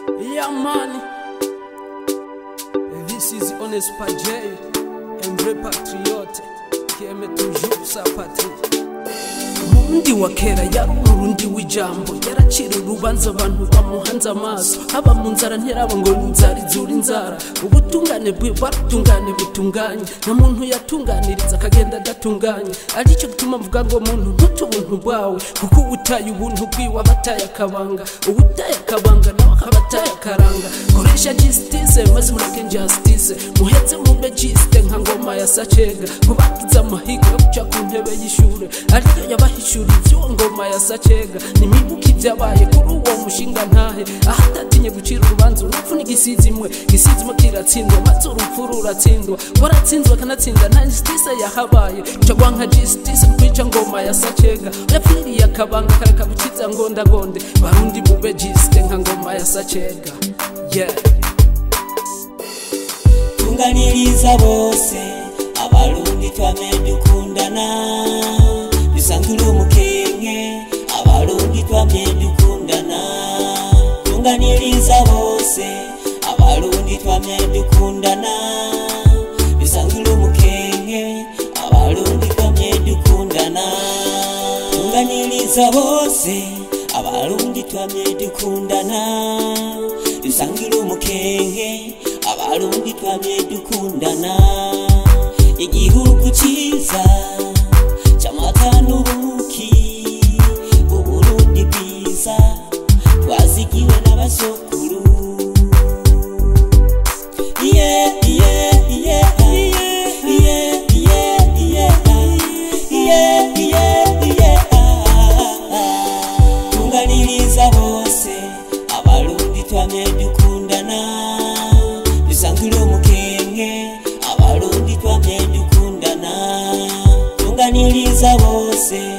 Yeah, man. This is Honest Pajay, un vrai patriote qui aime toujours sa patrie. Umurundi wa kera yari umurundi w'ijambo yaracira urubanza abantu bamuhanze amaso haba mu nzara ntiraba ngo ni inzara izura inzara ubutungane bwe bwarutungane butunganye nta muntu yatunganiriza akagenda adatunganye aricyo gituma mvuga ngo muntu ntute ubuntu bwawe kuko ubutaye ubuntu bwiwe aba ataye akabanga ubutaye akabanga nawe akaba ataye akaranga koresha justice maze mureke justice muheze mube jiste nka ngoma ya sacega mubagize amahigo yo guca ku ntebe y'ishure ariyo yabahishuriye ivyuwo ngoma ya sacega nimibuka ivyabaye kuri uwo mushinga ntahe aho atatinye gucira urubanza urupfu n'igisizimwe gisizimwe kiratsindwa maze urupfu ruratsindwa waratsinzwe akanatsinda nta justice yahabaye cagwa nka justice kwica ngoma ya sacega yapfiriye akabanga kareka bukiza ngondagonde barundi mube jiste nka ngoma ya sacega yeah. tunganiriza bose abarundi twame dukundana dusangire umukenke abarundi twamye dukundana tunganiriza bose abarundi twamye dukundana dusangire umukenke abarundi twamye dukundana tunganiriza bose abarundi twamye dukundana dusangire umukenke abarundi twamye dukundana igihugu cyiza cy'amata n'ubuki uburundi bwiza twazigiwe n'abasokuru yeah, yeah, yeah, yeah, yeah, yeah, yeah, yeah, yeah, yeah. tunganiriza bose abarundi twamye dukundana dusangire umukenke abarundi twamye dukundana tunganiriza bose